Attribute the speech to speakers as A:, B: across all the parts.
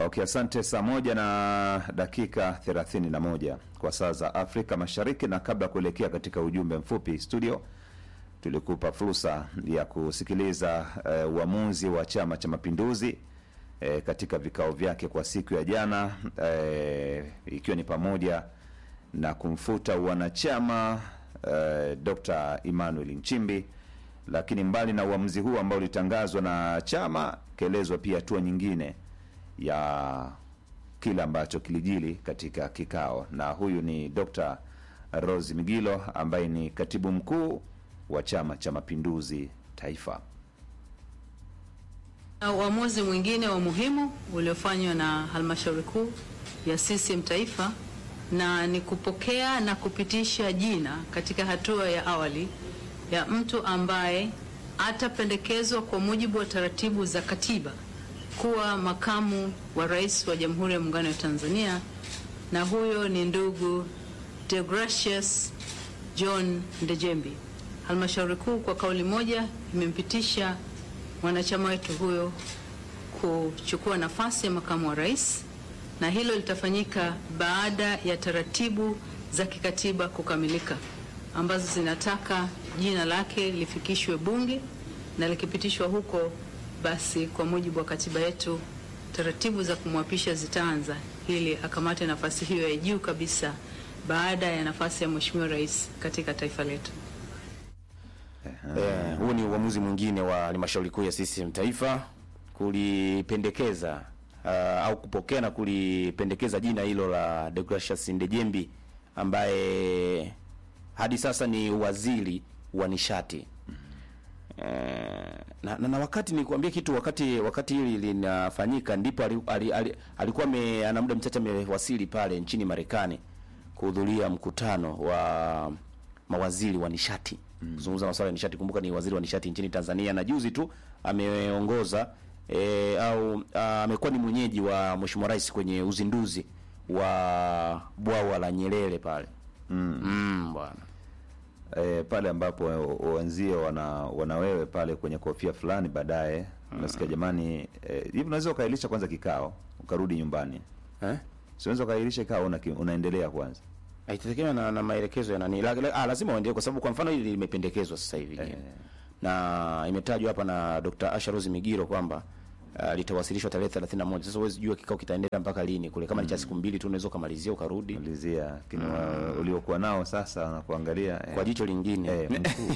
A: Okay, asante. Saa moja na dakika 31 kwa saa za Afrika Mashariki, na kabla ya kuelekea katika ujumbe mfupi studio, tulikupa fursa ya kusikiliza eh, uamuzi wa Chama cha Mapinduzi eh, katika vikao vyake kwa siku ya jana eh, ikiwa ni pamoja na kumfuta wanachama eh, Dr. Emmanuel Nchimbi. Lakini mbali na uamuzi huu ambao ulitangazwa na chama, kaelezwa pia hatua nyingine ya kile ambacho kilijili katika kikao, na huyu ni Dr. Rose Migilo ambaye ni katibu mkuu wa Chama cha Mapinduzi Taifa.
B: Na uamuzi mwingine wa muhimu uliofanywa na halmashauri kuu ya CCM Taifa na ni kupokea na kupitisha jina katika hatua ya awali ya mtu ambaye atapendekezwa kwa mujibu wa taratibu za katiba kuwa makamu wa rais wa Jamhuri ya Muungano wa Tanzania, na huyo ni ndugu Deogratius John Ndejembi. Halmashauri kuu kwa kauli moja imempitisha mwanachama wetu huyo kuchukua nafasi ya makamu wa rais, na hilo litafanyika baada ya taratibu za kikatiba kukamilika ambazo zinataka jina lake lifikishwe Bunge na likipitishwa huko, basi kwa mujibu wa katiba yetu taratibu za kumwapisha zitaanza ili akamate nafasi hiyo ya juu kabisa baada ya nafasi ya Mheshimiwa Rais katika taifa letu.
C: Eh, huu ni uamuzi mwingine wa halmashauri kuu ya CCM Taifa kulipendekeza uh, au kupokea na kulipendekeza jina hilo la Deogratius Ndejembi ambaye hadi sasa ni waziri wa nishati. Eh, na, na, na wakati nikuambia kitu, wakati wakati hili linafanyika ndipo ali, ali, ali, alikuwa ame, ana muda mchache amewasili pale nchini Marekani kuhudhuria mkutano wa mawaziri wa nishati kuzungumza masuala ya nishati. Kumbuka ni waziri wa nishati nchini Tanzania, na juzi tu ameongoza e, au a, amekuwa ni mwenyeji wa Mheshimiwa Rais kwenye uzinduzi wa bwawa la Nyerere pale mm. Mm, bwana
A: E, pale ambapo wenzio wana wanawewe pale kwenye kofia fulani, baadaye unasikia jamani, eh, hivi unaweza ukailisha kwanza kikao ukarudi nyumbani,
C: eh?
A: si unaweza ukailisha kikao una, unaendelea kwanza
C: Haitategemea na, na maelekezo ya nani la, la, ah, lazima waendelee kwa sababu kwa mfano hili limependekezwa sasa hivi
A: Eh.
C: na imetajwa hapa na Dr. Asha Rose Migiro kwamba uh, litawasilishwa tarehe 31. Sasa huwezi jua kikao kitaendelea mpaka lini kule, kama ni cha siku mbili tu unaweza ukamalizia ukarudi
A: malizia, lakini wa- uliokuwa nao sasa wanakuangalia eh,
C: kwa jicho lingine
A: eh, mkuu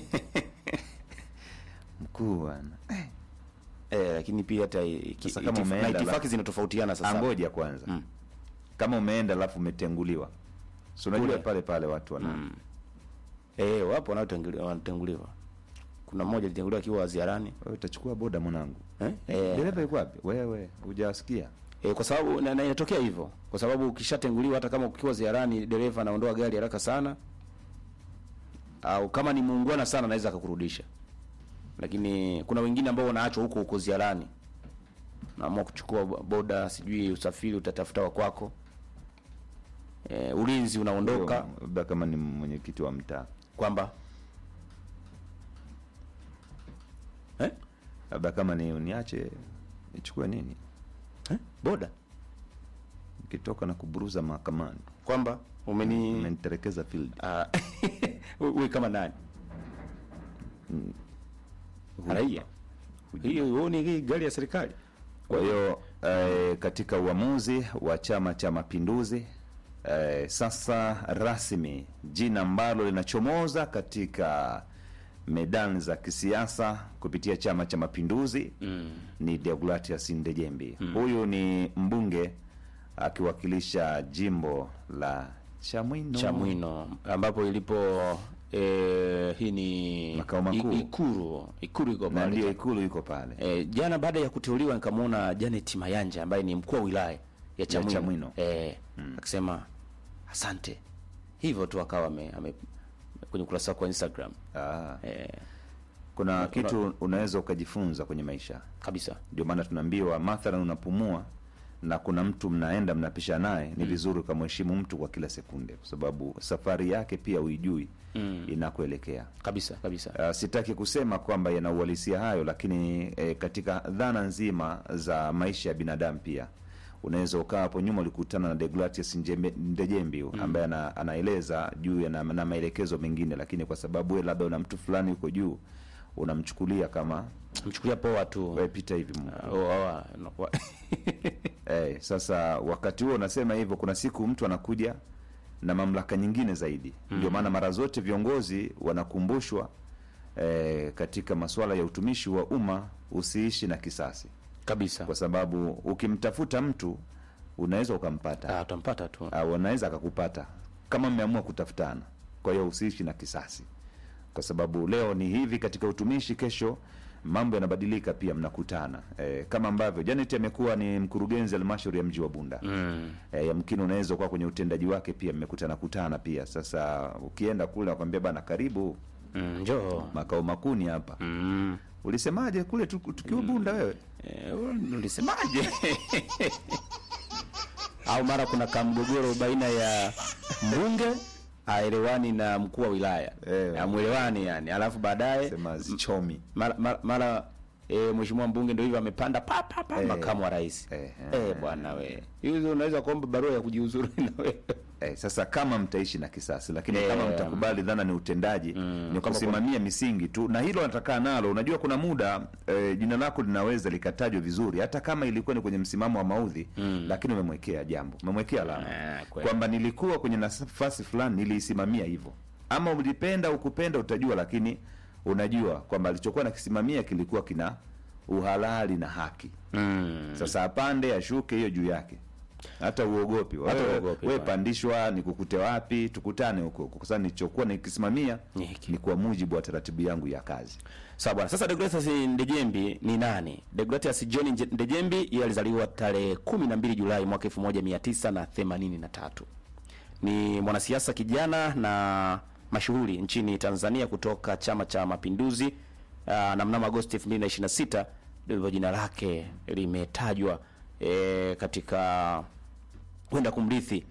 A: mkuu bwana eh,
C: eh, lakini pia hata i-
A: Sasa
C: ki-
A: kama
C: itif-
A: umeenda
C: na itifaki
A: la-
C: zinatofautiana sasa.
A: angoja kwanza
C: Mm.
A: kama umeenda alafu umetenguliwa, si unajua
C: Kule.
A: pale pale watu wana
C: Eh, wapo wanaotenguliwa wanatenguliwa. Kuna mmoja alitenguliwa akiwa ziarani
A: wewe utachukua boda mwanangu,
C: eh? Eh,
A: dereva yuko wapi? Wewe hujasikia?
C: E, kwa sababu na, na inatokea hivyo kwa sababu ukishatenguliwa hata kama ukiwa ziarani dereva anaondoa gari haraka sana, au kama ni muungwana sana anaweza akakurudisha, lakini kuna wengine ambao wanaachwa huko huko ziarani, naamua kuchukua bo- boda, sijui usafiri utatafuta wa kwako, e, ulinzi unaondoka
A: Huyo, labda kama ni mwenyekiti wa mtaa,
C: kwamba eh?
A: labda kama ni niache nichukue nini,
C: Eh? boda
A: nikitoka na kuburuza mahakamani,
C: kwamba umeni
A: umeniterekeza field.
C: Ah, wewe kama nani? Raia. Hiyo huo ni gari ya serikali.
A: Kwa hiyo eh, katika uamuzi wa Chama cha Mapinduzi eh, sasa rasmi jina ambalo linachomoza katika medani za kisiasa kupitia Chama cha Mapinduzi ni Deogratius Ndejembi. Huyu ni mbunge akiwakilisha jimbo la Chamwino.
C: Chamwino ambapo ilipo eh, hii ni
A: Makao makuu.
C: I- Ikuru. Ikuru iko
A: na
C: pale.
A: ndio ikulu iko pale.
C: Eh, jana baada ya kuteuliwa nikamwona Janet Mayanja ambaye ni mkuu wa wilaya ya Chamwino.
A: Chamwino.
C: Eh, akisema asante. Hivyo tu akawa ame, ame kwenye ukurasa wake wa Instagram.
A: Ah,
C: Eh,
A: kuna
C: una-
A: kitu unaweza ukajifunza kwenye maisha
C: kabisa.
A: ndio maana tunaambiwa mathalan unapumua na kuna mtu mnaenda mnapisha naye ni vizuri ukamheshimu mtu kwa kila sekunde kwa sababu safari yake pia uijui
C: Mm.
A: inakuelekea
C: Kabisa kabisa.
A: Uh, sitaki kusema kwamba yana uhalisia hayo lakini eh, katika dhana nzima za maisha ya binadamu pia unaweza ukaa hapo nyuma ulikutana na Deogratius Njembe- Ndejembi huyu, ambaye ana, anaeleza juu ya na, na maelekezo mengine, lakini kwa sababu wewe labda una mtu fulani huko juu unamchukulia kama
C: mchukulia poa tu
A: wewe pita hivi Mungu.
C: Oh, oh, no, wa-
A: Eh, sasa wakati huo unasema hivyo, kuna siku mtu anakuja na mamlaka nyingine zaidi. Ndio maana mara zote viongozi wanakumbushwa eh, katika masuala ya utumishi wa umma usiishi na kisasi,
C: kabisa
A: kwa sababu ukimtafuta mtu unaweza ukampata
C: Ah, utampata tu
A: au anaweza akakupata kama mmeamua kutafutana. Kwa hiyo usiishi na kisasi, kwa sababu leo ni hivi katika utumishi, kesho mambo yanabadilika, pia mnakutana e, kama ambavyo Janet amekuwa ni mkurugenzi halmashauri ya mji wa Bunda
C: mm.
A: e, yamkini unaweza kuwa kwenye utendaji wake pia mmekutana kutana pia. Sasa ukienda kule nakwambia bana, karibu
C: Mm, njoo
A: makao makuni hapa.
C: mm.
A: Ulisemaje kule tu- tukiwa Bunda wewe?
C: Eh, ulisemaje? au mara kuna kamgogoro baina ya mbunge aelewani na mkuu wa wilaya
A: Eh.
C: amwelewani yani, alafu baadaye
A: Sema zichomi
C: mara, mara, mara e, mheshimiwa mbunge ndio hivyo amepanda pa pa pa
A: Eh.
C: makamu wa rais
A: Eh,
C: eh, bwana we hizo unaweza kuomba barua ya kujiuzuru na wewe
A: Eh, sasa kama mtaishi na kisasi lakini
C: Eh,
A: kama mtakubali dhana ni utendaji ni kusimamia misingi tu, na hilo natakaa nalo. Unajua kuna muda eh, jina lako linaweza likatajwa vizuri hata kama ilikuwa ni kwenye msimamo wa maudhi lakini umemwekea jambo, umemwekea alama
C: Ah, kweli.
A: kwamba nilikuwa kwenye nafasi fulani niliisimamia hivyo, ama ulipenda ukupenda utajua, lakini unajua kwamba alichokuwa nakisimamia kilikuwa kina uhalali na haki.
C: mm.
A: Sasa apande ashuke, hiyo juu yake, hata uogopi
C: Hata
A: wewe.
C: uogopi,
A: Wewe
C: bwana.
A: pandishwa, nikukute wapi? Tukutane huko huko, kwa sababu nilichokuwa nikisimamia
C: Ni hiki.
A: ni kwa mujibu wa taratibu yangu ya kazi.
C: Sawa bwana. Sasa Deogratias Ndejembi ni nani? Deogratias John Nje- Ndejembi yeye alizaliwa tarehe 12 Julai mwaka 1983. Ni mwanasiasa kijana na mashuhuri nchini Tanzania kutoka Chama cha Mapinduzi. Aa, na mnamo Agosti 2026 ndivyo jina lake limetajwa e, katika kwenda kumrithi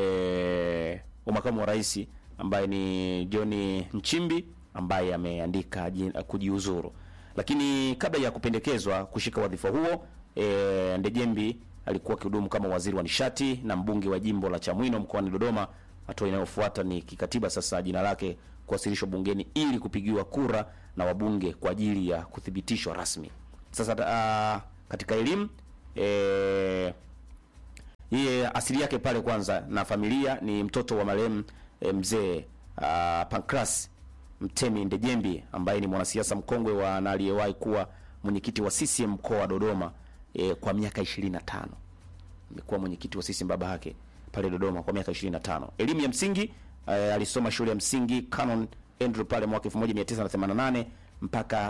C: e, wa makamu wa rais ambaye ni John Nchimbi ambaye ameandika jina- kujiuzuru. Lakini kabla ya kupendekezwa kushika wadhifa huo e, Ndejembi alikuwa akihudumu kama waziri wa nishati na mbunge wa jimbo la Chamwino mkoani Dodoma. Hatua inayofuata ni kikatiba sasa jina lake kuwasilishwa bungeni ili kupigiwa kura na wabunge kwa ajili ya kuthibitishwa rasmi. Sasa uh, katika elimu eh, yeye asili yake pale kwanza na familia ni mtoto wa marehemu eh, mzee uh, Pancras Mtemi Ndejembi ambaye ni mwanasiasa mkongwe wa na aliyewahi kuwa mwenyekiti wa CCM mkoa wa Dodoma eh, kwa miaka 25. Amekuwa mwenyekiti wa CCM baba yake pale Dodoma kwa miaka 25. Elimu ya msingi eh, alisoma shule ya msingi Canon Andrew pale mwaka 1988 mpaka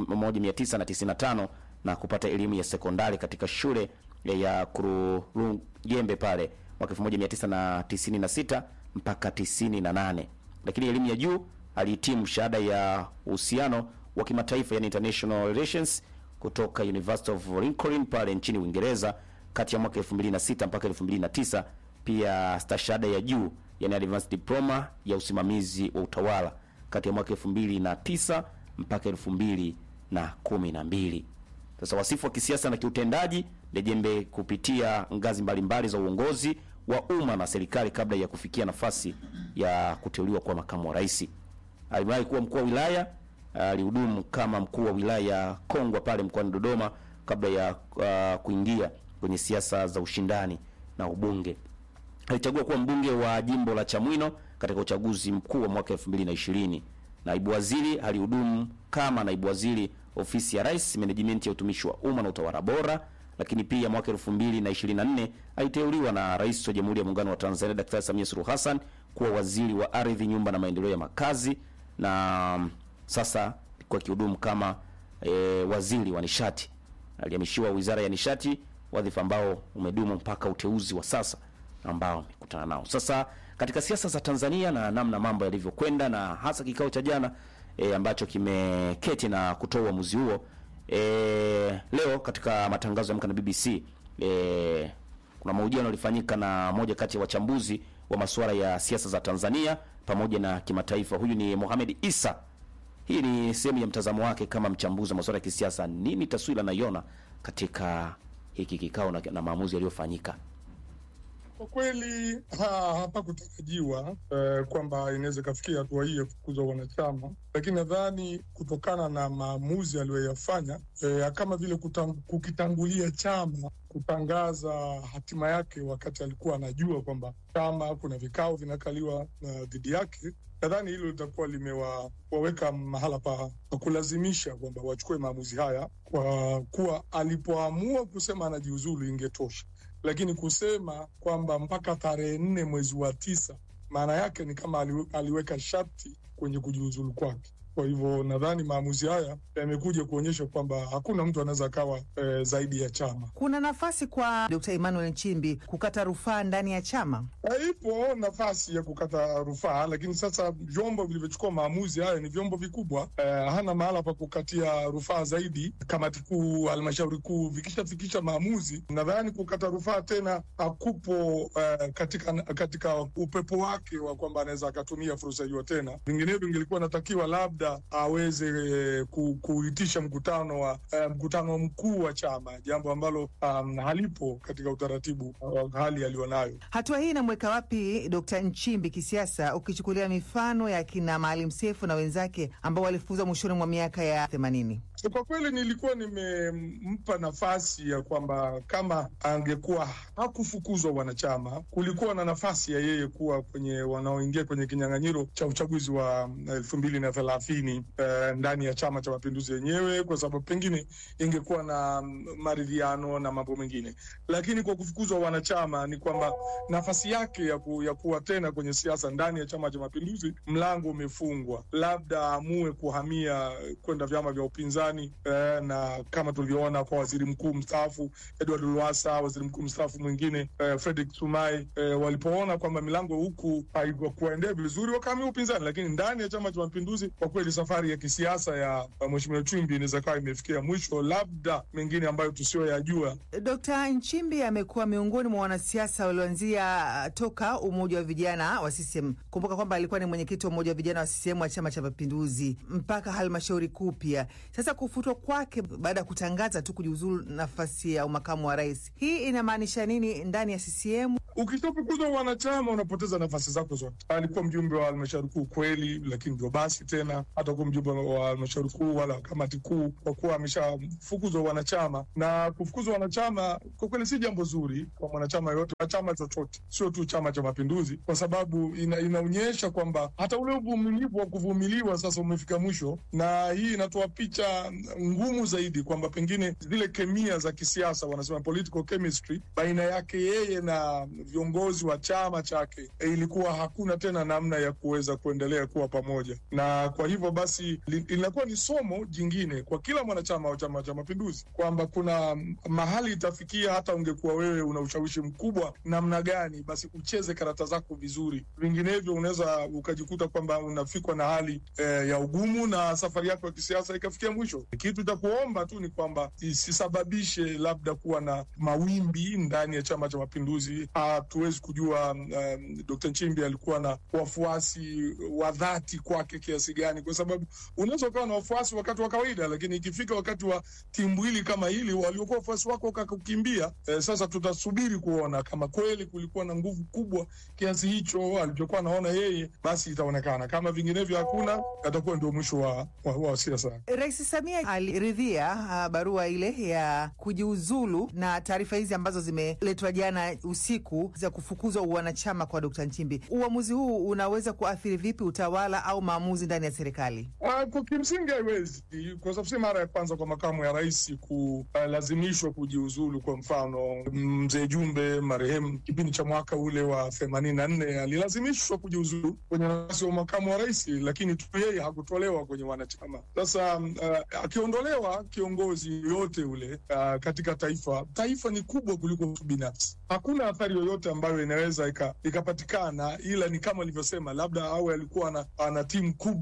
C: 1995 na kupata elimu ya sekondari katika shule ya Kurugembe pale mwaka 1996 mpaka 98. Lakini elimu ya juu alihitimu shahada ya uhusiano wa kimataifa yani international relations kutoka University of Lincoln pale nchini Uingereza kati ya mwaka 2006 mpaka 2009. Pia stashahada ya juu yani advanced diploma ya usimamizi wa utawala kati ya mwaka 2009 mpaka 2012. Sasa wasifu wa kisiasa na kiutendaji, Ndejembe kupitia ngazi mbalimbali za uongozi wa umma na serikali kabla ya kufikia nafasi ya kuteuliwa kwa makamu wa rais. Aliwahi kuwa mkuu wa wilaya, alihudumu kama mkuu wa wilaya ya Kongwa pale mkoani Dodoma kabla ya uh, kuingia kwenye siasa za ushindani na ubunge. Alichagua kuwa mbunge wa jimbo la Chamwino katika uchaguzi mkuu wa mwaka 2020. Naibu waziri alihudumu kama naibu waziri ofisi ya rais, management ya utumishi wa umma na utawala bora. Lakini pia mwaka 2024 aliteuliwa na rais wa Jamhuri ya Muungano wa Tanzania Daktari Samia Suluhu Hassan kuwa waziri wa ardhi, nyumba na maendeleo ya makazi, na mm, sasa alikuwa akihudumu kama e, waziri wa nishati. Alihamishiwa wizara ya nishati, wadhifa ambao umedumu mpaka uteuzi wa sasa ambao amekutana nao sasa katika siasa za Tanzania na namna mambo yalivyokwenda na hasa kikao cha jana e, ambacho kimeketi na kutoa uamuzi huo e, leo katika matangazo ya Amka na BBC e, kuna mahojiano yalifanyika na moja kati ya wachambuzi wa masuala ya siasa za Tanzania pamoja na kimataifa. Huyu ni Mohamed Isa. Hii ni sehemu ya mtazamo wake kama mchambuzi wa masuala ya kisiasa. Nini taswira anaiona katika hiki kikao na, na maamuzi yaliyofanyika?
D: Kwa kweli ha, hapakutarajiwa eh, kwamba inaweza ikafikia hatua hii ya kufukuzwa wanachama, lakini nadhani kutokana na maamuzi aliyoyafanya eh, kama vile kutang, kukitangulia chama kutangaza hatima yake wakati alikuwa anajua kwamba chama kuna vikao vinakaliwa uh, dhidi yake, nadhani hilo litakuwa limewaweka mahala pa, pa kulazimisha kwamba wachukue maamuzi haya, kwa kuwa alipoamua kusema anajiuzulu ingetosha lakini kusema kwamba mpaka tarehe nne mwezi wa tisa, maana yake ni kama ali, aliweka sharti kwenye kujiuzulu kwake. Kwa hivyo nadhani maamuzi haya yamekuja kuonyesha kwamba hakuna mtu anaweza akawa e, zaidi ya chama.
E: Kuna nafasi kwa Dkt. Emmanuel Nchimbi kukata rufaa ndani ya chama?
D: Ipo nafasi ya kukata rufaa, lakini sasa vyombo vilivyochukua maamuzi haya ni vyombo vikubwa. E, hana mahala pa kukatia rufaa zaidi. Kamati kuu, halmashauri kuu vikishafikisha maamuzi, nadhani kukata rufaa tena hakupo e, katika, katika upepo wake wa kwamba anaweza akatumia fursa hiyo tena. Vinginevyo ingelikuwa natakiwa labda aweze e, ku, kuitisha mkutano wa e, mkutano mkuu wa chama, jambo ambalo um, halipo katika utaratibu wa hali aliyonayo.
E: Hatua hii inamweka wapi Dkt. Nchimbi kisiasa, ukichukulia mifano ya kina Maalim Seif na wenzake ambao walifukuzwa mwishoni mwa miaka ya themanini?
D: Kwa kweli nilikuwa nimempa nafasi ya kwamba kama angekuwa hakufukuzwa wanachama, kulikuwa na nafasi ya yeye kuwa kwenye wanaoingia kwenye kinyang'anyiro cha uchaguzi wa elfu mbili na thelathini eh, ndani ya Chama cha Mapinduzi yenyewe, kwa sababu pengine ingekuwa na maridhiano na mambo mengine. Lakini kwa kufukuzwa wanachama ni kwamba nafasi yake ya, ku, ya kuwa tena kwenye siasa ndani ya Chama cha Mapinduzi, mlango umefungwa, labda aamue kuhamia kwenda vyama vya upinzani eh, na kama tulivyoona kwa waziri mkuu mstaafu Edward Lowassa, waziri mkuu mstaafu mwingine eh, Frederick Sumaye eh, walipoona kwamba milango huku haikuendea vizuri wakahamia upinzani, lakini ndani ya Chama cha Mapinduzi kwa kweli safari ya kisiasa ya Mheshimiwa Nchimbi inaweza kawa imefikia mwisho, labda mengine ambayo tusiyoyajua.
E: Dkt. Nchimbi amekuwa miongoni mwa wanasiasa walioanzia toka umoja wa vijana wa CCM. Kumbuka kwamba alikuwa ni mwenyekiti wa umoja wa vijana wa CCM wa Chama cha Mapinduzi mpaka halmashauri kuu pia. Sasa kufutwa kwake baada ya kutangaza tu kujiuzulu nafasi ya umakamu wa rais, hii inamaanisha nini ndani ya CCM?
D: Ukishafukuzwa wanachama unapoteza nafasi zako zote. Alikuwa mjumbe wa halmashauri kuu kweli, lakini ndio basi tena hata kuwa mjumbe wa halmashauri kuu wala kamati kuu, kwa kuwa ameshafukuzwa wanachama. Na kufukuzwa wanachama kwa kweli si jambo zuri kwa mwanachama yoyote wa chama chochote, sio tu Chama cha Mapinduzi, kwa sababu ina, inaonyesha kwamba hata ule uvumilivu wa kuvumiliwa sasa umefika mwisho, na hii inatoa picha ngumu zaidi kwamba pengine zile kemia za kisiasa, wanasema political chemistry, baina yake yeye na viongozi wa chama chake e, ilikuwa hakuna tena namna ya kuweza kuendelea kuwa pamoja, na kwa hivyo basi linakuwa ni somo jingine kwa kila mwanachama wa Chama cha Mapinduzi kwamba kuna mahali itafikia, hata ungekuwa wewe una ushawishi mkubwa namna gani, basi ucheze karata zako vizuri, vinginevyo unaweza ukajikuta kwamba unafikwa na hali eh, ya ugumu na safari yako ya kisiasa ikafikia mwisho. Kitu cha kuomba tu ni kwamba isisababishe labda kuwa na mawimbi ndani ya Chama cha Mapinduzi. Hatuwezi kujua um, Dr. Nchimbi alikuwa na wafuasi wa dhati kwake kiasi gani, kwa sababu unaweza ukawa na wafuasi wakati wa kawaida, lakini ikifika wakati wa timbwili kama hili, waliokuwa wafuasi wako wakakukimbia. Eh, sasa tutasubiri kuona kama kweli kulikuwa na nguvu kubwa kiasi hicho alichokuwa anaona yeye, basi itaonekana. Kama vinginevyo hakuna, atakuwa ndio mwisho wa, wa, wa siasa.
E: Rais Samia aliridhia uh, barua ile ya kujiuzulu na taarifa hizi ambazo zimeletwa jana usiku za kufukuzwa uwanachama kwa Dkt. Nchimbi. Uamuzi huu unaweza kuathiri vipi utawala au maamuzi ndani ya serikali?
D: Uh, kwa kimsingi haiwezi, kwa sababu si mara ya kwanza kwa makamu ya rais kulazimishwa uh, kujiuzulu. Kwa mfano mzee Jumbe marehemu, kipindi cha mwaka ule wa themanini na nne alilazimishwa kujiuzulu kwenye nafasi wa makamu wa rais, lakini tu yeye hakutolewa kwenye wanachama. Sasa uh, akiondolewa kiongozi yoyote ule uh, katika taifa, taifa ni kubwa kuliko mtu binafsi. Hakuna athari yoyote ambayo inaweza ikapatikana, ila ni kama alivyosema, labda awe alikuwa ana, ana timu kubwa inayomuunga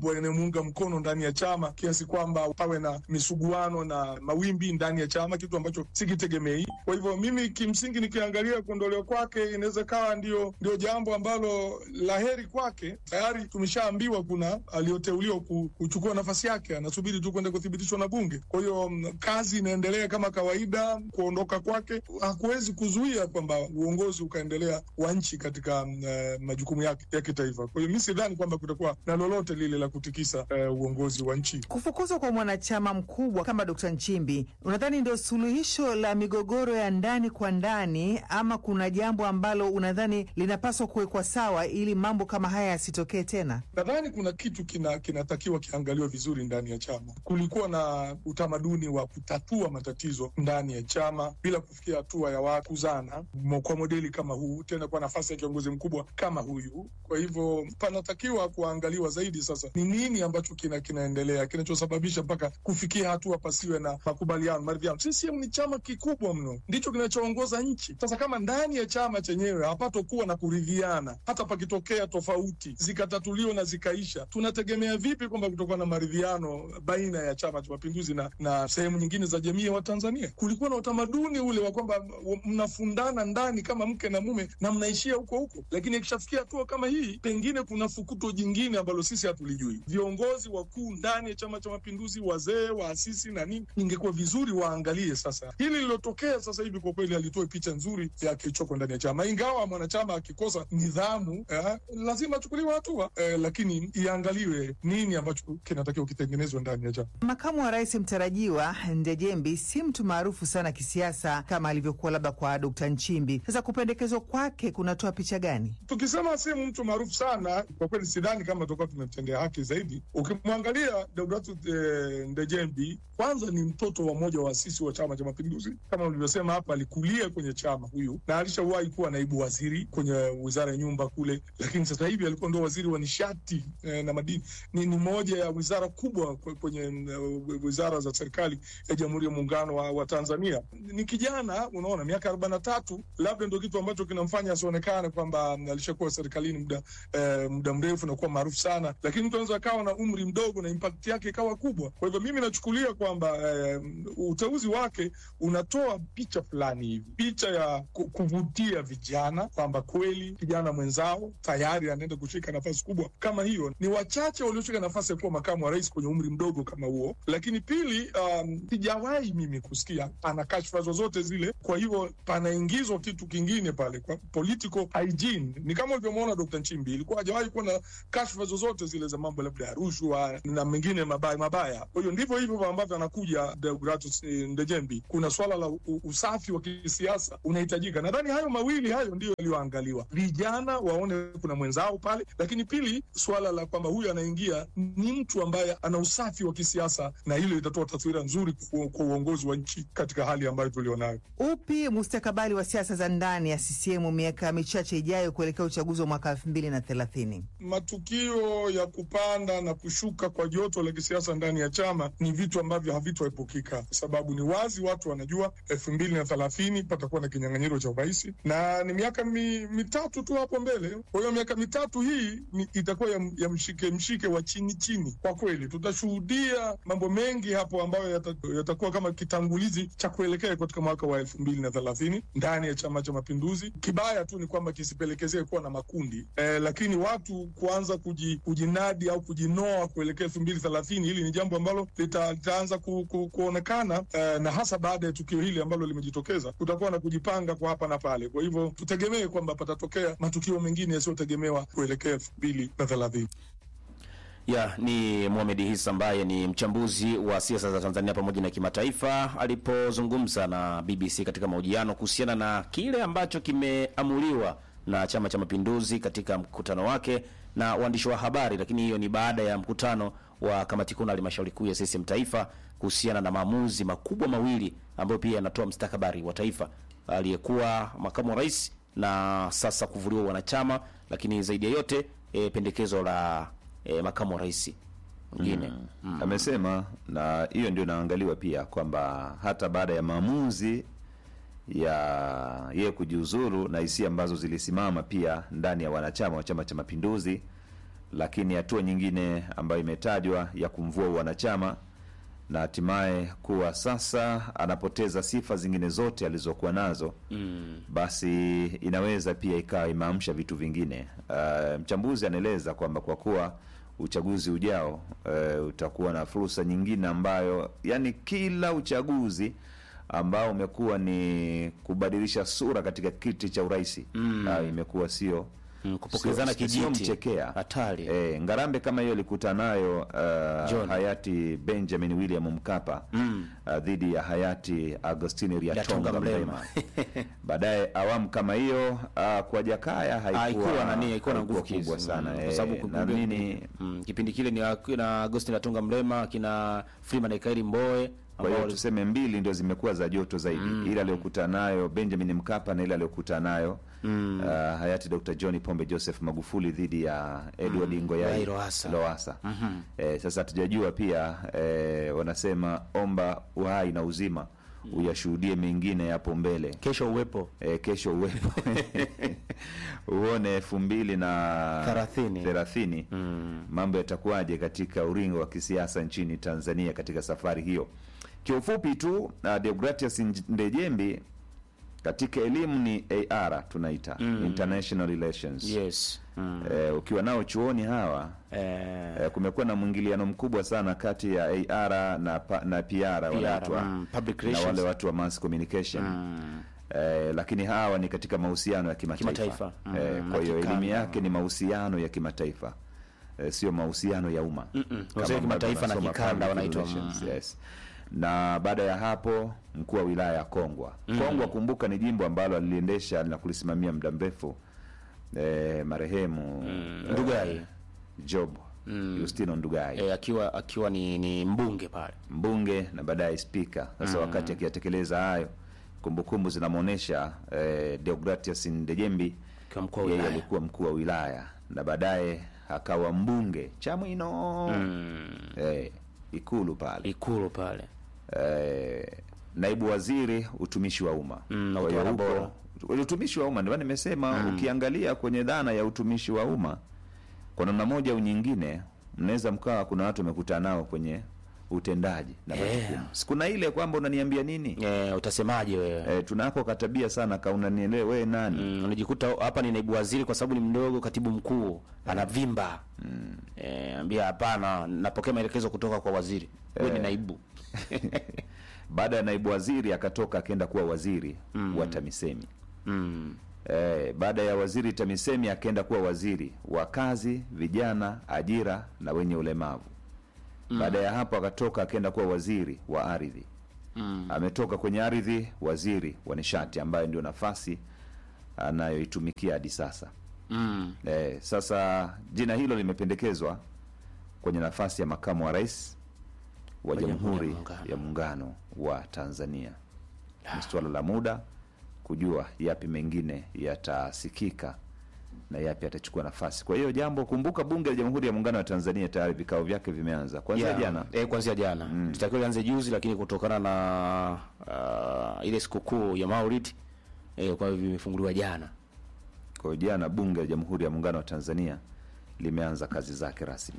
D: kuniunga mkono ndani ya chama kiasi kwamba pawe na misuguano na mawimbi ndani ya chama, kitu ambacho sikitegemei. Kwa hivyo mimi kimsingi nikiangalia kuondolewa kwake inaweza kawa ndio, ndio jambo ambalo la heri kwake. Tayari tumeshaambiwa kuna aliyoteuliwa ku- kuchukua nafasi yake, anasubiri tu kwenda kuthibitishwa na Bunge. Kwa hiyo mm, kazi inaendelea kama kawaida. Kuondoka kwake hakuwezi kuzuia kwamba uongozi ukaendelea wa nchi katika mm, eh, majukumu yake ya kitaifa. Kwa hiyo mi sidhani kwamba kutakuwa na lolote lile la kutikisa eh, uongozi wa nchi.
E: Kufukuzwa kwa mwanachama mkubwa kama Dkt. Nchimbi, unadhani ndio suluhisho la migogoro ya ndani kwa ndani, ama kuna jambo ambalo unadhani linapaswa kuwekwa sawa ili mambo kama haya yasitokee tena?
D: Nadhani kuna kitu kina kinatakiwa kiangaliwe vizuri ndani ya chama. Kulikuwa na utamaduni wa kutatua matatizo ndani ya chama bila kufikia hatua ya watu kuzana mo- kwa modeli kama huu, tena kwa nafasi ya kiongozi mkubwa kama huyu. Kwa hivyo panatakiwa kuangaliwa zaidi sasa ni nini ambacho kina kinaendelea kinachosababisha mpaka kufikia hatua pasiwe na makubaliano, maridhiano. CCM ni chama kikubwa mno, ndicho kinachoongoza nchi. Sasa kama ndani ya chama chenyewe hapatokuwa na kuridhiana, hata pakitokea tofauti zikatatuliwa na zikaisha, tunategemea vipi kwamba kutokuwa na maridhiano baina ya Chama cha Mapinduzi na, na sehemu nyingine za jamii ya Watanzania? Kulikuwa na utamaduni ule wa kwamba w- mnafundana ndani kama mke na mume na mnaishia huko huko, lakini ikishafikia hatua kama hii, pengine kuna fukuto jingine ambalo sisi hatulijui. Viongozi wakuu ndani ya Chama cha Mapinduzi, wazee, waasisi na nini, ingekuwa vizuri waangalie sasa hili lilotokea sasa hivi. Kwa kweli alitoe picha nzuri ya kilichoko ndani ya chama, ingawa mwanachama akikosa nidhamu eh, lazima achukuliwe hatua eh, lakini iangaliwe nini ambacho kinatakiwa kitengenezwe ndani ya chama.
E: Makamu wa rais mtarajiwa Ndejembi si mtu maarufu sana kisiasa kama alivyokuwa labda kwa Dkt. Nchimbi. Sasa kupendekezwa kwake kunatoa picha gani?
D: Tukisema si mtu maarufu sana, kwa kweli sidhani kama tutakuwa tumemtendea haki zaidi. Ukimwangalia Deodatus eh, Ndejembi, kwanza ni mtoto wa mmoja wa waasisi wa Chama cha Mapinduzi. Kama ulivyosema hapa, alikulia kwenye chama huyu na alishawahi kuwa naibu waziri kwenye wizara ya nyumba kule, lakini sasa hivi alikuwa ndo waziri wa nishati eh, na madini. Ni, ni moja ya wizara kubwa kwe- kwenye eh, wizara za serikali ya Jamhuri ya Muungano wa, wa Tanzania. Ni kijana, unaona, miaka arobaini na tatu, labda ndo kitu ambacho kinamfanya asionekane kwamba mm, alishakuwa serikalini muda eh, muda mrefu na kuwa maarufu sana, lakini mtu anaweza akawa na umri mdogo na impact yake ikawa kubwa. Kwa hivyo mimi nachukulia kwamba eh, uteuzi wake unatoa picha fulani hivi, picha ya ku- kuvutia vijana kwamba kweli kijana mwenzao tayari anaenda kushika nafasi kubwa kama hiyo. Ni wachache walioshika nafasi ya kuwa makamu wa rais kwenye umri mdogo kama huo. Lakini pili, um, sijawahi mimi kusikia ana kashfa zozote zile. Kwa hivyo panaingizwa kitu kingine pale kwa political hygiene. Ni kama ulivyomwona Dr. Nchimbi, ilikuwa hajawahi kuwa na kashfa zozote zile za mambo labda ya rushwa na mengine mabaya mabaya. Kwa hiyo ndivyo hivyo ambavyo anakuja Deodatus eh, Ndejembi. Kuna swala la u- usafi wa kisiasa unahitajika. Nadhani hayo mawili hayo ndiyo yaliyoangaliwa, vijana waone kuna mwenzao pale, lakini pili, swala la kwamba huyu anaingia ni mtu ambaye ana usafi wa kisiasa, na hilo litatoa taswira nzuri kwa kwa uongozi wa nchi katika hali ambayo tulionayo.
E: Upi mustakabali wa siasa za ndani ya CCM miaka michache ijayo kuelekea uchaguzi wa mwaka elfu mbili na thelathini?
D: Matukio ya kupanda na kushuka kwa joto la kisiasa ndani ya chama ni vitu ambavyo havitoepukika, kwa sababu ni wazi, watu wanajua elfu mbili na thelathini patakuwa na kinyang'anyiro cha urais na ni miaka mi, mitatu tu hapo mbele. Kwa hiyo miaka mitatu hii ni, itakuwa ya, ya mshike mshike wa chini chini. Kwa kweli tutashuhudia mambo mengi hapo ambayo yata- yatakuwa kama kitangulizi cha kuelekea katika mwaka wa elfu mbili na thelathini ndani ya Chama cha Mapinduzi. Kibaya tu ni kwamba kisipelekezee kuwa na makundi eh, lakini watu kuanza kuji, kujinadi au kujinoa kuelekea elfu mbili thelathini hili ni jambo ambalo lita- litaanza ku, ku, kuonekana eh, na hasa baada ya tukio hili ambalo limejitokeza, kutakuwa na kujipanga kwa hapa na pale. Kwa hivyo tutegemee kwamba patatokea matukio mengine yasiyotegemewa kuelekea elfu mbili na thelathini.
C: ya ni Mohamed Hisa ambaye ni mchambuzi wa siasa za Tanzania pamoja na kimataifa, alipozungumza na BBC katika mahojiano kuhusiana na kile ambacho kimeamuliwa na Chama cha Mapinduzi katika mkutano wake na waandishi wa habari. Lakini hiyo ni baada ya mkutano wa kamati kuu na halmashauri kuu ya CCM taifa kuhusiana na maamuzi makubwa mawili ambayo pia yanatoa mstakabali wa taifa, aliyekuwa makamu wa rais na sasa kuvuliwa wanachama, lakini zaidi ya yote e, pendekezo la e, makamu wa rais mwingine
A: amesema na hiyo ndio inaangaliwa pia kwamba hata baada ya maamuzi ya yeye kujiuzuru na hisia ambazo zilisimama pia ndani ya wanachama wa Chama cha Mapinduzi, lakini hatua nyingine ambayo imetajwa ya kumvua wanachama na hatimaye kuwa sasa anapoteza sifa zingine zote alizokuwa nazo
C: Mm.
A: basi inaweza pia ikawa imeamsha vitu vingine. Uh, mchambuzi anaeleza kwamba kwa kuwa uchaguzi ujao uh, utakuwa na fursa nyingine ambayo, yani kila uchaguzi ambao umekuwa ni kubadilisha sura katika kiti cha urais
C: Mm.
A: uh, imekuwa sio
C: Mm, kupokezana
A: sio-
C: kijiti.
A: sio mchekea
C: Hatari.
A: E, Ngarambe kama hiyo ilikuta nayo uh,
C: John.
A: hayati Benjamin William Mkapa
C: Mm.
A: uh, dhidi ya hayati Agostini
C: Lyatonga
A: Lyatonga
C: Mrema.
A: Mrema. Baadaye awamu kama hiyo uh, kwa Jakaya haikuwa,
C: haikuwa nani haikuwa na
A: haikuwa
C: nguvu kiasi.
A: kubwa sana
C: Mm,
A: eh,
C: kwa sababu
A: naamini
C: mm, kipindi kile ni na Agustin Latunga Mrema kina Freeman Ekairi Mbowe
A: kwa hiyo
C: ambao
A: tuseme mbili ndio zimekuwa za joto zaidi mm. ile aliyokuta nayo Benjamin Mkapa na ile aliyokuta nayo mm. uh, hayati Dr. John Pombe Joseph Magufuli dhidi ya Edward mm. Ngoyai
C: Ngoyai Lowassa.
A: Lowassa.
C: Mhm.
A: Eh, sasa hatujajua pia eh, wanasema omba uhai na uzima uyashuhudie mengine yapo mbele
C: kesho uwepo
A: e, kesho uwepo uone elfu mbili na
C: Thelathini.
A: thelathini
C: Mm.
A: mambo yatakuwaje katika uringo wa kisiasa nchini Tanzania katika safari hiyo. Kiufupi tu uh, Deogratias Ndejembi katika elimu ni AR tunaita
C: Mm.
A: international relations
C: yes mm.
A: eh, ukiwa nao chuoni hawa
C: eh,
A: eh, kumekuwa na mwingiliano mkubwa sana kati ya AR na, pa, na PR wanaitwa
C: mm, public
A: na
C: relations.
A: wale watu wa mass communication
C: mm.
A: eh, lakini hawa ni katika mahusiano ya kimataifa,
C: Kimataifa. Mm,
A: eh,
C: na
A: kwa hiyo elimu
C: kikanda.
A: yake ni mahusiano ya kimataifa eh, sio mahusiano ya umma
C: Mm-mm.
A: Kama
C: Mahusiano ya
A: ambavyo
C: kimataifa na
A: tunasoma
C: kikanda
A: public
C: wanaitwa,
A: relations,
C: mm.
A: yes. na baada ya hapo mkuu wa wilaya ya Kongwa Kongwa, kumbuka ni jimbo ambalo aliliendesha na kulisimamia muda mrefu eh, marehemu eh,
C: Ndugai.
A: Job Justino Ndugai
C: eh, akiwa akiwa ni, ni mbunge pale
A: mbunge na baadaye spika. Sasa wakati akiyatekeleza hayo, kumbukumbu zinamwonyesha eh, Deogratias Ndejembi
C: akiwa mkuu wa
A: yeye
C: wilaya
A: alikuwa mkuu wa wilaya na baadaye akawa mbunge Chamwino
C: mm.
A: eh, Ikulu pale
C: ikulu pale
A: eh, naibu waziri utumishi wa umma
C: Mm, na
A: Kwa hiyo
C: utawala
A: huko- utumishi wa umma ndio maana nimesema ukiangalia kwenye dhana ya utumishi wa umma kwa namna moja au nyingine mnaweza mkawa kuna watu wamekutana nao kwenye utendaji na
C: Yeah.
A: majukumu sikuna ile kwamba unaniambia nini
C: eh, utasemaje wewe
A: eh, tunako katabia sana ka unanielewa wewe nani
C: Mm, unajikuta hapa ni naibu waziri kwa sababu ni mdogo, katibu mkuu anavimba mm. Eh, ambia hapana, napokea maelekezo kutoka kwa waziri, wewe ni naibu
A: baada ya naibu waziri akatoka akaenda kuwa waziri wa TAMISEMI
C: mm.
A: Eh, baada ya waziri TAMISEMI akaenda kuwa waziri wa kazi, vijana, ajira na wenye ulemavu. Baada ya hapo akatoka akaenda kuwa waziri wa ardhi.
C: Mm.
A: Ametoka kwenye ardhi, waziri wa nishati, ambayo ndio nafasi anayoitumikia hadi sasa.
C: Mm.
A: Eh, sasa jina hilo limependekezwa kwenye nafasi ya makamu wa rais wa
C: Jamhuri ya
A: Jamhuri
C: Muungano.
A: ya Muungano wa Tanzania. Ni suala la muda kujua yapi mengine yatasikika na yapi atachukua nafasi. Kwa hiyo jambo, kumbuka, bunge la Jamhuri ya Muungano wa Tanzania tayari vikao vyake vimeanza kuanzia
C: Yeah.
A: jana.
C: Eh, kuanzia jana mm. Litakiwa lianze juzi, lakini kutokana na uh, ile sikukuu ya Maulid eh, kwa hivyo vimefunguliwa jana.
A: Kwa hiyo jana bunge la Jamhuri ya Muungano wa Tanzania limeanza kazi zake rasmi.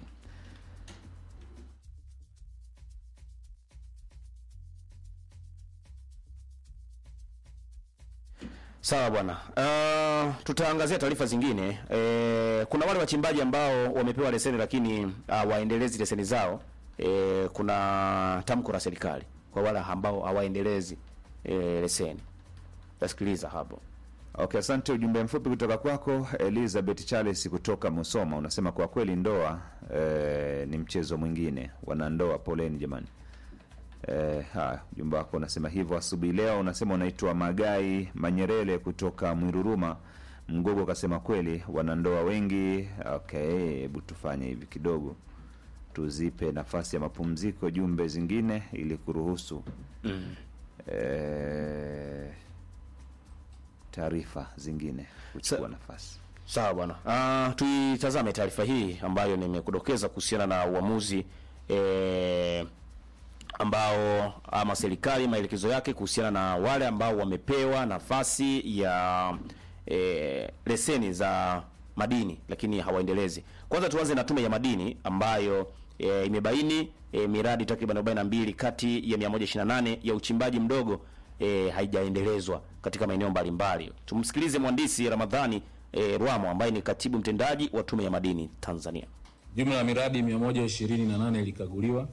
C: Sawa bwana. Uh, tutaangazia taarifa zingine. Eh, kuna wale wachimbaji ambao wamepewa leseni lakini uh, waendelezi leseni zao. Eh, kuna tamko la serikali kwa wale ambao hawaendelezi eh, leseni. Tasikiliza hapo.
A: Okay, asante. Ujumbe mfupi kutoka kwako Elizabeth Charles kutoka Musoma, unasema kwa kweli ndoa eh, ni mchezo mwingine. Wanandoa, poleni jamani. Eh, haya, ujumbe wako unasema hivyo asubuhi leo. Unasema unaitwa Magai Manyerele kutoka Mwiruruma Mgogo, ukasema kweli wanandoa wengi. Okay, hebu tufanye hivi kidogo, tuzipe nafasi ya mapumziko jumbe zingine ili kuruhusu eh, taarifa zingine kuchukua nafasi.
C: Sawa bwana. Uh, tuitazame taarifa hii ambayo nimekudokeza kuhusiana na uamuzi eh, ambao ama serikali maelekezo yake kuhusiana na wale ambao wamepewa nafasi ya eh, leseni za madini lakini hawaendelezi. Kwanza tuanze na tume ya madini ambayo e, imebaini e, miradi takriban 42 kati ya 128 ya uchimbaji mdogo e, haijaendelezwa katika maeneo mbalimbali. Tumsikilize mhandisi Ramadhani e, Rwamo ambaye ni katibu mtendaji wa tume ya madini Tanzania.
F: Jumla ya miradi 128 ilikaguliwa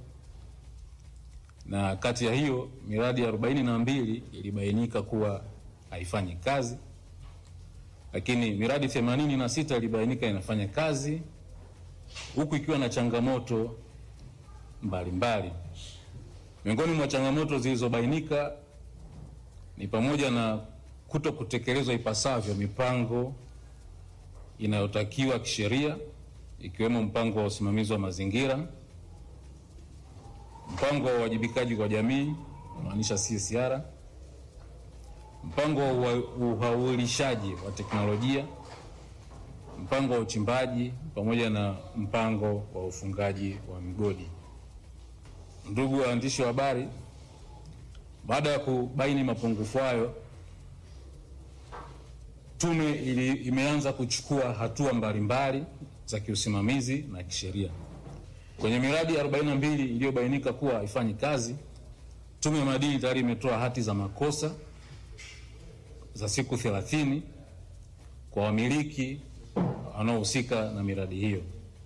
F: na kati ya hiyo miradi 42 ilibainika kuwa haifanyi kazi, lakini miradi 86 ilibainika inafanya kazi huku ikiwa na changamoto mbalimbali. Miongoni mwa changamoto zilizobainika ni pamoja na kuto kutekelezwa ipasavyo mipango inayotakiwa kisheria ikiwemo mpango wa usimamizi wa mazingira, mpango wa uwajibikaji kwa jamii unamaanisha CSR, mpango wa uhaulishaji wa teknolojia, mpango wa uchimbaji pamoja na mpango wa ufungaji wa migodi. Ndugu waandishi wa habari, baada ya kubaini mapungufu hayo, tume ili, imeanza kuchukua hatua mbalimbali za kiusimamizi na kisheria. Kwenye miradi 42 iliyobainika kuwa haifanyi kazi, tume ya madini tayari imetoa hati za makosa za siku 30 kwa wamiliki wanaohusika na miradi hiyo,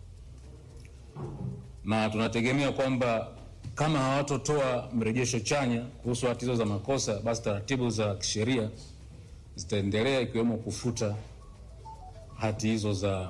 F: na tunategemea kwamba kama hawatotoa mrejesho chanya kuhusu hati hizo za makosa, basi taratibu za kisheria zitaendelea ikiwemo kufuta hati hizo za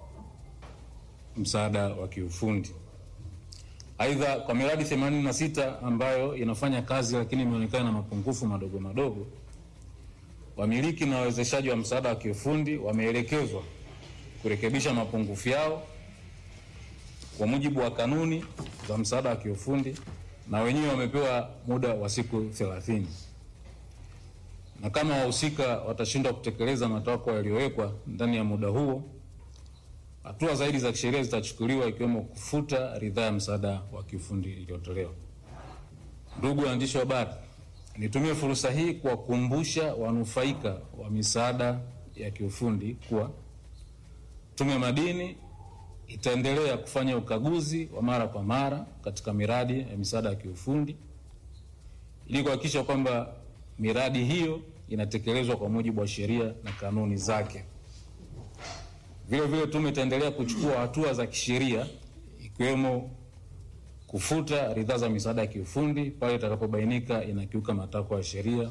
F: msaada wa kiufundi. Aidha, kwa miradi 86 ambayo inafanya kazi lakini imeonekana na mapungufu madogo madogo, wamiliki na wawezeshaji wa msaada wa kiufundi wameelekezwa kurekebisha mapungufu yao kwa mujibu wa kanuni za msaada wa kiufundi na wenyewe wamepewa muda wa siku 30 na kama wahusika watashindwa kutekeleza matakwa yaliyowekwa ndani ya muda huo, hatua zaidi za kisheria zitachukuliwa ikiwemo kufuta ridhaa ya msaada wa kiufundi iliyotolewa. Ndugu waandishi wa habari, nitumie fursa hii kuwakumbusha wanufaika wa misaada ya kiufundi kuwa Tume ya Madini itaendelea kufanya ukaguzi wa mara kwa mara katika miradi ya misaada ya kiufundi ili kuhakikisha kwamba miradi hiyo inatekelezwa kwa mujibu wa sheria na kanuni zake. Vile vile tume itaendelea kuchukua hatua za kisheria ikiwemo kufuta ridhaa za misaada ya kiufundi pale itakapobainika inakiuka matakwa ya sheria.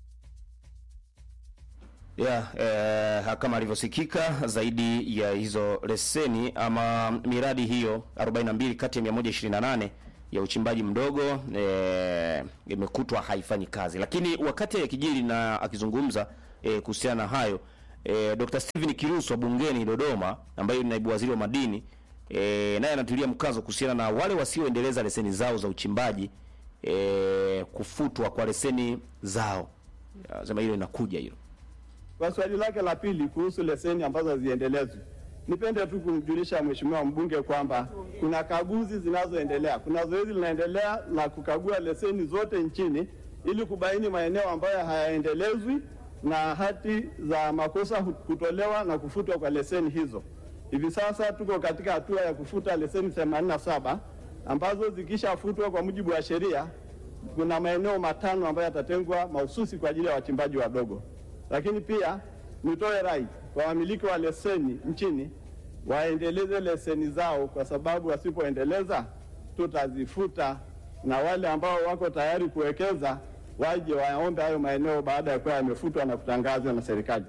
C: Yeah, eh, kama alivyosikika zaidi ya hizo leseni ama miradi hiyo 42 kati ya 128 ya uchimbaji mdogo eh, imekutwa haifanyi kazi. Lakini wakati akijiri na akizungumza eh, kuhusiana na hayo eh, Dr. Steven Kiruso bungeni Dodoma, ambaye ni naibu waziri wa madini eh, naye anatilia mkazo kuhusiana na wale wasioendeleza leseni zao za uchimbaji eh, kufutwa kwa leseni zao. Sema hilo inakuja hilo.
G: Kwa swali lake la pili kuhusu leseni ambazo haziendelezwi, nipende tu kumjulisha mheshimiwa mbunge kwamba kuna kaguzi zinazoendelea. Kuna zoezi linaendelea la kukagua leseni zote nchini ili kubaini maeneo ambayo hayaendelezwi na hati za makosa kutolewa na kufutwa kwa leseni hizo. Hivi sasa tuko katika hatua ya kufuta leseni 87 ambazo zikishafutwa kwa mujibu wa sheria, kuna maeneo matano ambayo yatatengwa mahususi kwa ajili ya wachimbaji wadogo. Lakini pia nitoe rai kwa wamiliki wa leseni nchini waendeleze leseni zao, kwa sababu wasipoendeleza tutazifuta, na wale ambao wako tayari kuwekeza waje waombe hayo maeneo baada ya kuwa yamefutwa na kutangazwa na serikali.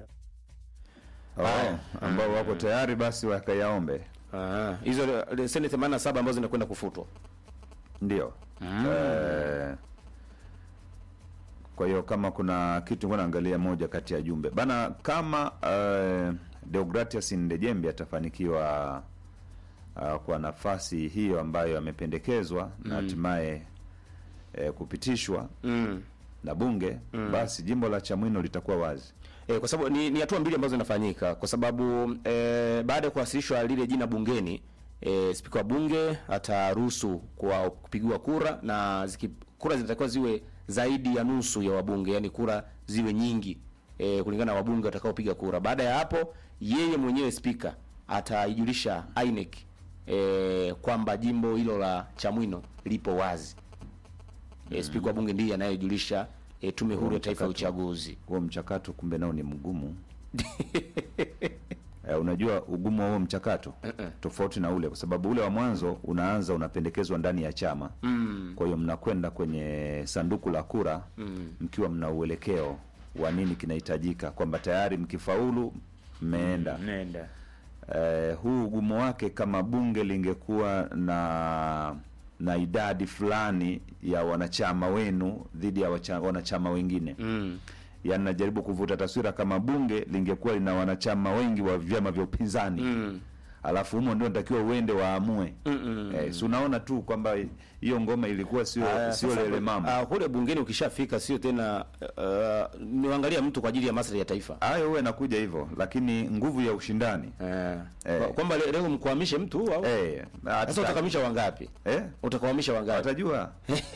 A: Oh, ambao wako tayari basi wakayaombe.
C: Ah, hizo leseni 87 ambazo zinakwenda kufutwa.
A: Ndio. Eh, kwa hiyo kama kuna kitu ngoja naangalia moja kati ya jumbe bana, kama eh, Deogratias Ndejembe atafanikiwa uh, kwa nafasi hiyo ambayo amependekezwa na hatimaye eh, kupitishwa
C: Mm.
A: na bunge basi jimbo la Chamwino litakuwa wazi.
C: E, kwa sababu ni, ni hatua mbili ambazo zinafanyika kwa sababu e, baada ya kuwasilishwa lile jina bungeni e, spika wa bunge ataruhusu kwa kupigiwa kura na ziki, kura zinatakiwa ziwe zaidi ya nusu ya wabunge, yani kura ziwe nyingi e, kulingana na wabunge watakaopiga kura. Baada ya hapo, yeye mwenyewe spika ataijulisha INEC e, kwamba jimbo hilo la Chamwino lipo wazi. E, spika wa bunge ndiye anayejulisha e, tume huru ya taifa ya uchaguzi.
A: huo mchakato kumbe nao ni mgumu Eh, unajua ugumu wa huo mchakato tofauti na ule, kwa sababu ule wa mwanzo unaanza unapendekezwa ndani ya chama mm. Kwa hiyo mnakwenda kwenye sanduku la kura mm. mkiwa mna uelekeo wa nini kinahitajika, kwamba tayari mkifaulu mmeenda
C: Nenda.
A: eh, huu ugumu wake kama bunge lingekuwa na na idadi fulani ya wanachama wenu dhidi ya wacha, wanachama wengine
C: Mm.
A: yaani najaribu kuvuta taswira kama bunge lingekuwa lina wanachama wengi wa vyama vya upinzani
C: Mm.
A: alafu humo ndio natakiwa uende waamue
C: Mm-mm.
A: eh, si unaona tu kwamba hiyo ngoma ilikuwa sio
C: Ah,
A: sio
C: sasa,
A: lele mama
C: ah, kule bungeni ukishafika sio tena uh, niangalia mtu kwa ajili ya maslahi ya taifa.
A: hayo huwa inakuja hivyo lakini nguvu ya ushindani
C: Eh.
A: Eh.
C: Kwa- Kwamba le- leo mkwamishe mtu au?
A: eh,
C: Sasa
A: hata-
C: utakamisha wangapi?
A: eh,
C: Utakawamisha wangapi?
A: watajua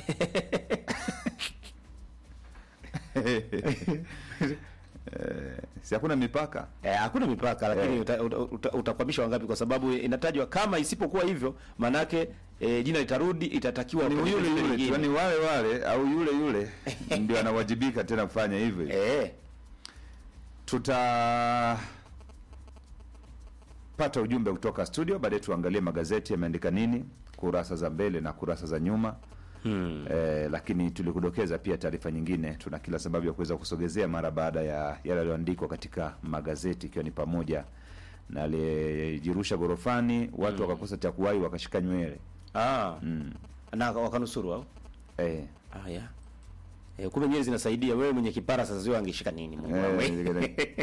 A: Eh, si hakuna mipaka
C: Eh, hakuna mipaka lakini
A: Eh.
C: uta, uta, uta, utakwamisha wangapi kwa sababu inatajwa kama isipokuwa hivyo manake eh, jina litarudi itatakiwa
A: ni
C: kwenye
A: yule
C: jina
A: yule tu,
C: lingine.
A: yani wale wale au yule yule ndio anawajibika tena kufanya hivyo
C: Eh.
A: tutapata ujumbe kutoka studio baadaye tuangalie magazeti yameandika nini kurasa za mbele na kurasa za nyuma
C: Hmm.
A: eh, lakini tulikudokeza pia taarifa nyingine tuna kila sababu ya kuweza kusogezea mara baada ya yale yaliyoandikwa katika magazeti ikiwa ni pamoja na aliyejirusha gorofani watu wakakosa cha kuwahi wakashika nywele
C: Ah.
A: mm.
C: Na wakanusuru au?
A: eh,
C: Ah, ya. Eh, kumbe nywele zinasaidia wewe mwenye kipara sasa zio angeshika nini Mungu
A: Eh,
C: wangu.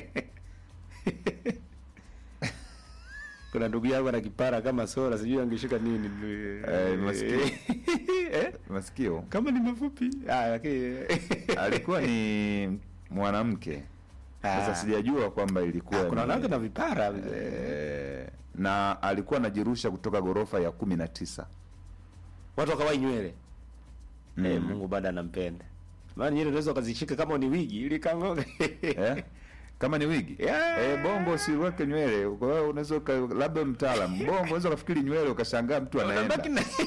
C: Kuna ndugu yangu ana kipara kama sola sijui angeshika nini.
A: Eh, masikio.
C: Eh?
A: masikio
C: Kama ni mafupi. Ah, lakini
A: alikuwa ni mwanamke sasa
C: Ah.
A: sijajua kwamba ilikuwa
C: Ah, kuna
A: ni-
C: wanawake na vipara.
A: eh, na alikuwa anajirusha kutoka ghorofa ya kumi na tisa
C: Watu wakawai nywele.
A: Mm.
C: Eh, Mungu bado anampenda. Maana nywele unaweza ukazishika kama ni wigi ili kangoga.
A: eh? kama ni wigi
C: Yeah.
A: eh, bongo usiweke nywele kwa hiyo unaweza uka- labda mtaalam bongo unaweza ukafikiri nywele ukashangaa mtu
C: Unabaki
A: anaenda
C: na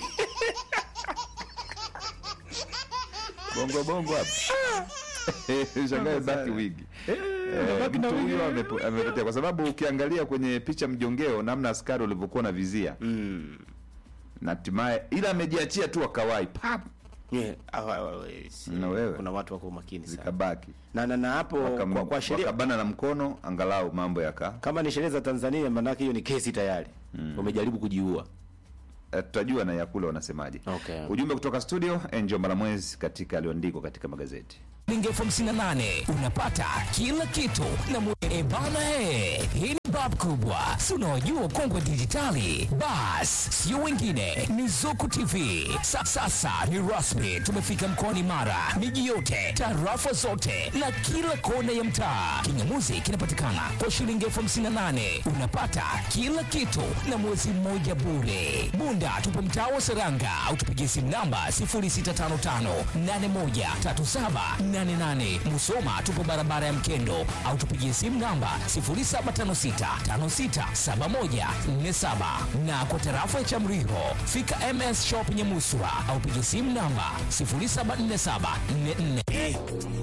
A: bongo bongo hapa shangaa baki wigi Eh,
C: unabaki na
A: mtu
C: wigi.
A: huyo amepo- amepotea kwa sababu ukiangalia kwenye picha mjongeo namna askari ulivyokuwa na vizia
C: Mm.
A: na hatimaye ila amejiachia tu akawai pap
C: Yeah, awa, awa, awa, si-
A: Na wewe?
C: kuna watu wako makini sana
A: zikabaki
C: na, na, na hapo
A: Wakam-
C: kwa, kwa sheria
A: wakabana na mkono angalau mambo yaka
C: kama ni sheria za Tanzania maanake hiyo ni kesi tayari umejaribu kujiua
A: Eh, tutajua na yakule wanasemaje
C: Okay.
A: ujumbe kutoka studio enjo malamwezi katika aliyoandikwa katika magazeti
H: shilingi elfu hamsini na nane unapata kila kitu na mu- e bana he hii ni bab kubwa si unaojua kongwe dijitali bas sio wengine ni zuku tv Sa, sasa ni rasmi tumefika mkoani mara miji yote tarafa zote na kila kona ya mtaa kingamuzi kinapatikana kwa shilingi elfu hamsini na nane unapata kila kitu na mwezi mmoja bure bunda tupo mtaa wa seranga au tupigie simu namba 0655813788 musoma tupo barabara ya mkendo au tupigie simu namba 0756567147 na kwa tarafa ya chamriho fika ms shop nyemuswa au pigie simu namba 074744